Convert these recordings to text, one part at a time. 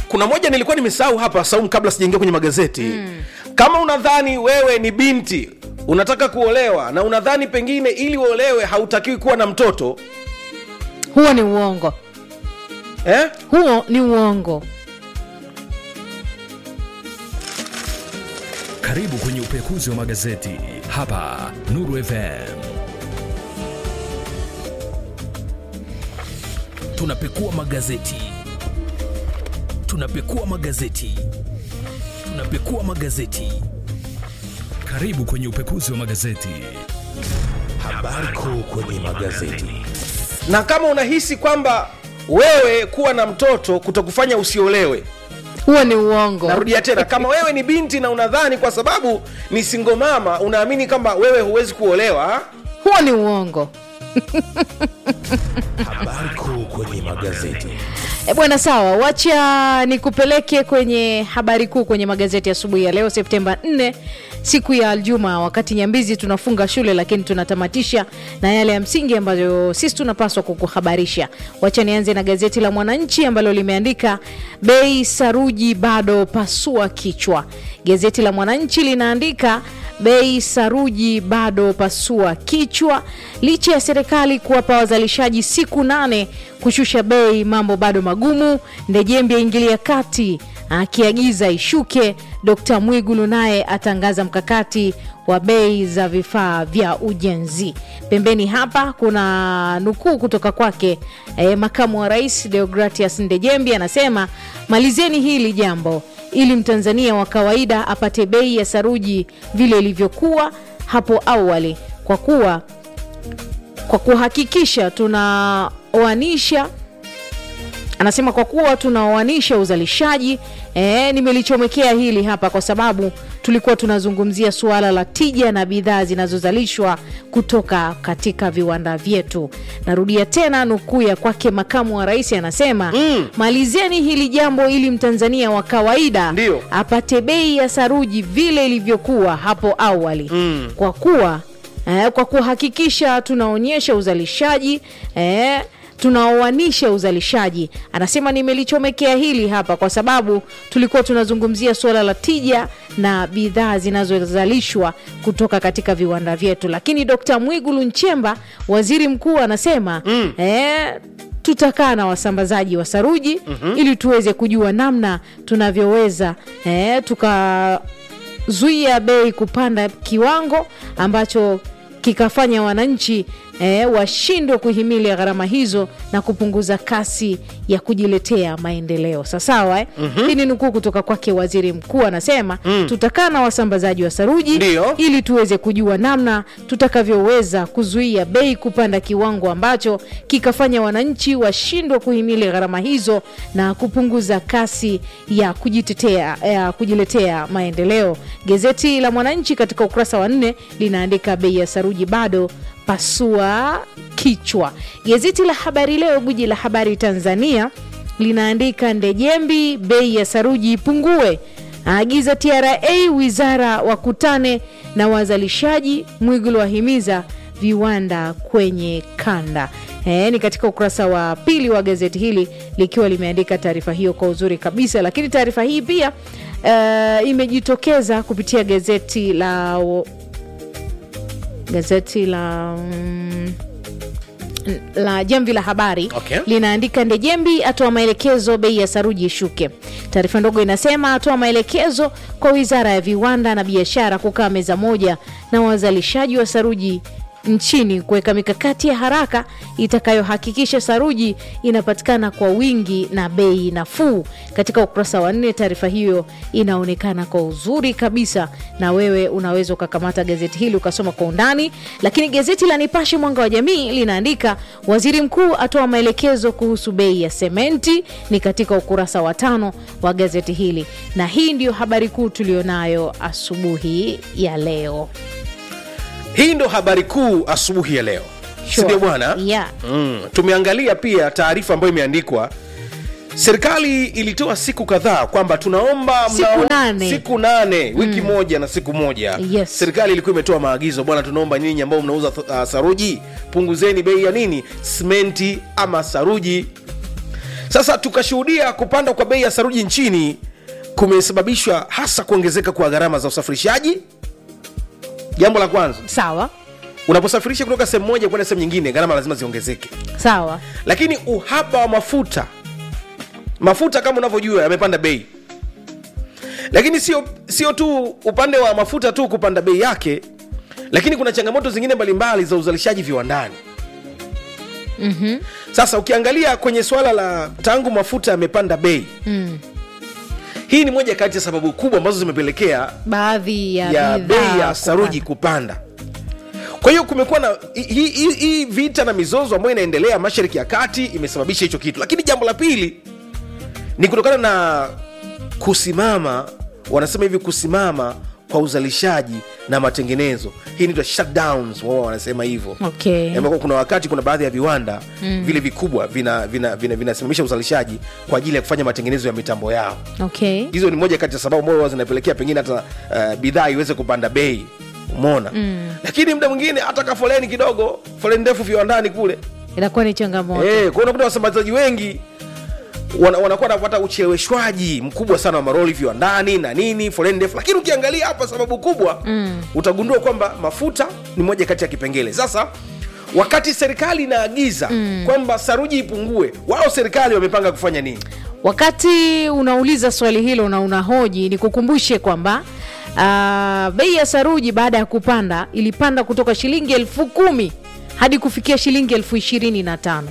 kuna moja nilikuwa nimesahau hapa saumu kabla sijaingia kwenye magazeti mm. kama unadhani wewe ni binti unataka kuolewa na unadhani pengine ili uolewe hautakiwi kuwa na mtoto huo ni uongo eh? huo ni uongo Karibu kwenye upekuzi wa magazeti hapa Nuru FM. Tunapekua magazeti, tunapekua magazeti, tunapekua magazeti. Karibu kwenye upekuzi wa magazeti. Habari kuu kwenye magazeti. na kama unahisi kwamba wewe kuwa na mtoto kutakufanya usiolewe huo ni uongo narudia tena kama wewe ni binti na unadhani kwa sababu ni singomama unaamini kwamba wewe huwezi kuolewa huo ni uongo Habari kuu kwenye magazeti. E bwana, sawa, wacha nikupeleke kwenye habari kuu kwenye magazeti asubuhi ya leo Septemba 4 siku ya Aljuma, wakati Nyambizi tunafunga shule, lakini tunatamatisha na yale ya msingi ambayo sisi tunapaswa kukuhabarisha. Wacha nianze na gazeti la Mwananchi ambalo limeandika bei saruji bado pasua kichwa. Gazeti la Mwananchi linaandika bei saruji bado pasua kichwa. Licha ya serikali kuwapa wazalishaji siku nane kushusha bei, mambo bado magumu. Ndejembi aingilia kati akiagiza ishuke. Dkt Mwigulu naye atangaza mkakati wa bei za vifaa vya ujenzi. Pembeni hapa kuna nukuu kutoka kwake eh, makamu wa rais Deogratias Ndejembi anasema, malizeni hili jambo ili mtanzania wa kawaida apate bei ya saruji vile ilivyokuwa hapo awali, kwa kuwa kwa kuhakikisha tunaoanisha anasema kwa kuwa tunaoanisha uzalishaji e, nimelichomekea hili hapa kwa sababu tulikuwa tunazungumzia suala la tija na bidhaa zinazozalishwa kutoka katika viwanda vyetu. Narudia tena nukuu ya kwake makamu wa rais anasema mm. malizeni hili jambo ili mtanzania wa kawaida Ndio. apate bei ya saruji vile ilivyokuwa hapo awali mm. kwa kuwa eh, kwa kuhakikisha tunaonyesha uzalishaji eh, tunaoanisha uzalishaji. Anasema nimelichomekea hili hapa kwa sababu tulikuwa tunazungumzia suala la tija na bidhaa zinazozalishwa kutoka katika viwanda vyetu, lakini Dkt Mwigulu Nchemba, waziri mkuu, anasema mm. eh, tutakaa na wasambazaji wa saruji mm-hmm. ili tuweze kujua namna tunavyoweza eh, tukazuia bei kupanda kiwango ambacho kikafanya wananchi eh, washindwe kuhimili gharama hizo na kupunguza kasi ya kujiletea maendeleo sasawa eh? mm-hmm. hii ni nukuu kutoka kwake waziri mkuu anasema mm. tutakaa na wasambazaji wa saruji Ndio. ili tuweze kujua namna tutakavyoweza kuzuia bei kupanda kiwango ambacho kikafanya wananchi washindwe kuhimili gharama hizo na kupunguza kasi ya kujitetea ya kujiletea maendeleo. Gazeti la Mwananchi katika ukurasa wa nne linaandika bei ya saruji bado pasua kichwa. Gazeti la Habari Leo, guji la habari Tanzania, linaandika Ndejembi, bei ya saruji ipungue aagiza TRA wizara wakutane na wazalishaji. Mwigulu wahimiza viwanda kwenye kanda. E, ni katika ukurasa wa pili wa gazeti hili likiwa limeandika taarifa hiyo kwa uzuri kabisa, lakini taarifa hii pia uh, imejitokeza kupitia gazeti la gazeti la mm, la Jamvi la Habari Okay. linaandika Ndejembi atoa maelekezo bei ya saruji ishuke. Taarifa ndogo inasema atoa maelekezo kwa Wizara ya Viwanda na Biashara kukaa meza moja na wazalishaji wa saruji nchini kuweka mikakati ya haraka itakayohakikisha saruji inapatikana kwa wingi na bei nafuu. Katika ukurasa wa nne, taarifa hiyo inaonekana kwa uzuri kabisa, na wewe unaweza ukakamata gazeti hili ukasoma kwa undani. Lakini gazeti la Nipashe Mwanga wa Jamii linaandika waziri mkuu atoa maelekezo kuhusu bei ya sementi, ni katika ukurasa wa tano wa gazeti hili, na hii ndiyo habari kuu tulionayo asubuhi ya leo. hii ndo habari kuu asubuhi ya leo Sure. sindio bwana Yeah. mm. tumeangalia pia taarifa ambayo imeandikwa serikali ilitoa siku kadhaa kwamba tunaomba Siku mnao- nane. siku nane wiki moja na siku moja Yes. serikali ilikuwa imetoa maagizo bwana tunaomba nyinyi ambao mnauza uh, saruji punguzeni bei ya nini simenti ama saruji sasa tukashuhudia kupanda kwa bei ya saruji nchini kumesababishwa hasa kuongezeka kwa gharama za usafirishaji jambo la kwanza sawa unaposafirisha kutoka sehemu moja kwenda sehemu nyingine gharama lazima ziongezeke sawa lakini uhaba wa mafuta mafuta kama unavyojua yamepanda bei lakini sio sio tu upande wa mafuta tu kupanda bei yake lakini kuna changamoto zingine mbalimbali za uzalishaji viwandani mm-hmm. sasa ukiangalia kwenye swala la tangu mafuta yamepanda bei mm. hii ni moja kati ya sababu kubwa ambazo zimepelekea baadhi ya, ya bidhaa bei ya saruji kupanda. kupanda kwa hiyo kumekuwa na hii hi, hi vita na mizozo ambayo inaendelea mashariki ya kati imesababisha hicho kitu lakini jambo la pili ni kutokana na kusimama wanasema hivi kusimama kwa uzalishaji na matengenezo hii inaitwa shutdowns wao wanasema hivyo okay. ambako kuna wakati kuna baadhi ya viwanda mm. vile vikubwa vinasimamisha vina, vina, vinasimamisha uzalishaji kwa ajili ya kufanya matengenezo ya mitambo yao okay. hizo ni moja kati ya sababu ambazo zinapelekea pengine hata uh, bidhaa iweze kupanda bei umona mm. lakini muda mwingine hata ka foleni kidogo foleni ndefu viwandani kule inakuwa ni changamoto Eh, kwa unakuta wasambazaji wengi wana- wanakuwa wanapata ucheleweshwaji mkubwa sana wa maroli viwandani na nini foleni ndefu lakini ukiangalia hapa sababu kubwa mm. utagundua kwamba mafuta ni moja kati ya kipengele sasa wakati serikali inaagiza mm. kwamba saruji ipungue wao serikali wamepanga kufanya nini wakati unauliza swali hilo na unahoji ni kukumbushe kwamba uh, bei ya saruji baada ya kupanda ilipanda kutoka shilingi elfu kumi hadi kufikia shilingi elfu ishirini na tano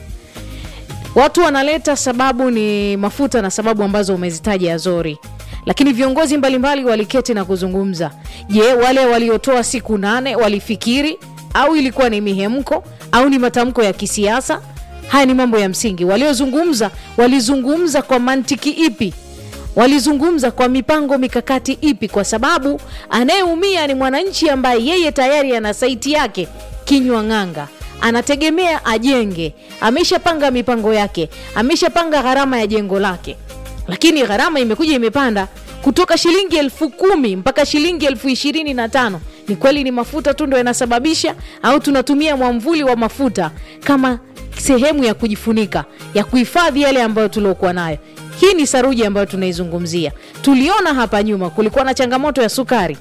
watu wanaleta sababu ni mafuta na sababu ambazo umezitaja azori lakini viongozi mbalimbali waliketi na kuzungumza je wale waliotoa siku nane walifikiri au ilikuwa ni mihemko au ni matamko ya kisiasa haya ni mambo ya msingi waliozungumza walizungumza kwa mantiki ipi walizungumza kwa mipango mikakati ipi kwa sababu anayeumia ni mwananchi ambaye yeye tayari ana saiti yake kinywa ng'anga anategemea ajenge ameshapanga mipango yake ameshapanga gharama ya jengo lake lakini gharama imekuja imepanda kutoka shilingi elfu kumi mpaka shilingi elfu ishirini na tano ni kweli ni mafuta tu ndo yanasababisha au tunatumia mwamvuli wa mafuta kama sehemu ya kujifunika ya kuhifadhi yale ambayo tuliokuwa nayo hii ni saruji ambayo tunaizungumzia tuliona hapa nyuma kulikuwa na changamoto ya sukari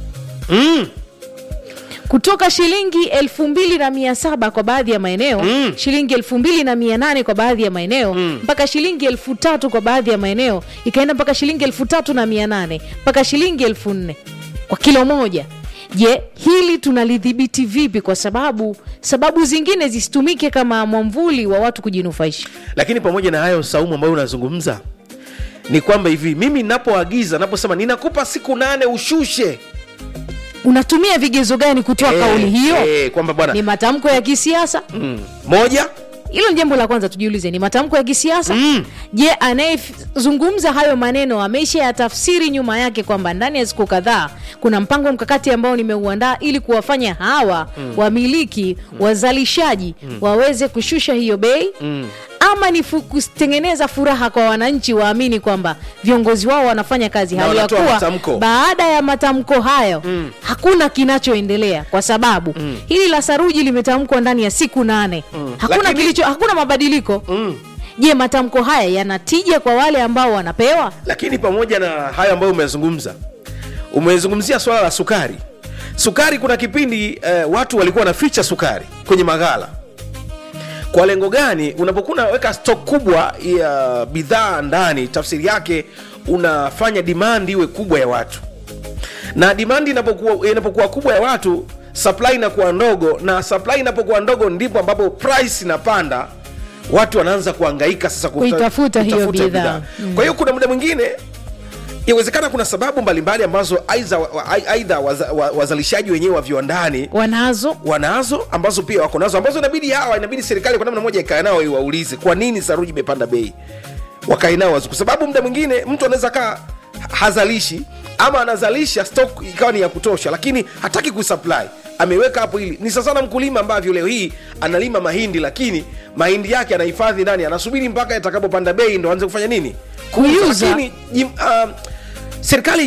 mm. kutoka shilingi elfu mbili na mia saba kwa baadhi ya maeneo mm. shilingi elfu mbili na mia nane kwa baadhi ya maeneo mm. mpaka shilingi elfu tatu kwa baadhi ya maeneo ikaenda mpaka shilingi elfu tatu na mia nane mpaka shilingi elfu nne kwa kilo moja je hili tunalidhibiti vipi kwa sababu sababu zingine zisitumike kama mwamvuli wa watu kujinufaisha lakini pamoja na hayo saumu ambayo unazungumza ni kwamba hivi mimi napoagiza naposema ninakupa siku nane ushushe unatumia vigezo gani kutoa Eh, kauli hiyo eh, kwamba bwana ni matamko ya kisiasa mm, moja hilo ni jambo la kwanza tujiulize ni matamko ya kisiasa Mm. je anayezungumza hayo maneno ameisha ya tafsiri nyuma yake kwamba ndani ya siku kadhaa kuna mpango mkakati ambao nimeuandaa ili kuwafanya hawa mm. wamiliki wazalishaji waweze kushusha hiyo bei mm. ama ni fu- kutengeneza furaha kwa wananchi waamini kwamba viongozi wao wanafanya kazi Na hali ya wanatoa kuwa matamko. baada ya matamko hayo mm. hakuna kinachoendelea kwa sababu mm. hili la saruji limetamkwa ndani ya siku nane mm. hakuna, Lakini- kilicho, hakuna mabadiliko Mm. je matamko haya yanatija kwa wale ambao wanapewa lakini pamoja na hayo ambayo umezungumza umezungumzia swala la sukari sukari kuna kipindi eh, watu walikuwa wanaficha sukari kwenye maghala kwa lengo gani unapokuwa unaweka stok kubwa ya bidhaa ndani tafsiri yake unafanya demand iwe kubwa ya watu na demand inapokuwa, inapokuwa kubwa ya watu supply inakuwa ndogo na supply inapokuwa ndogo ndipo ambapo price inapanda watu wanaanza kuangaika sasa kuta- Kuitafuta hiyo kutafuta bidhaa. Mm. kwa hiyo kuna muda mwingine inawezekana kuna sababu mbalimbali ambazo aidha wa- aidha waza- wa- wazalishaji wenyewe wa viwandani wanazo wanazo ambazo pia wako nazo ambazo inabidi hawa inabidi serikali kwa namna moja ikae nao iwaulize kwa nini saruji imepanda bei wakae nao wazi. kwa sababu muda mwingine mtu anaweza kaa hazalishi ama anazalisha stock ikawa ni ya kutosha lakini hataki kusupply ameweka hapo ili ni sasa na mkulima ambavyo leo hii analima mahindi lakini mahindi yake anahifadhi ndani anasubiri mpaka yatakapopanda bei ndo aanze kufanya nini Kuiuza. lakini jim- ah, serikali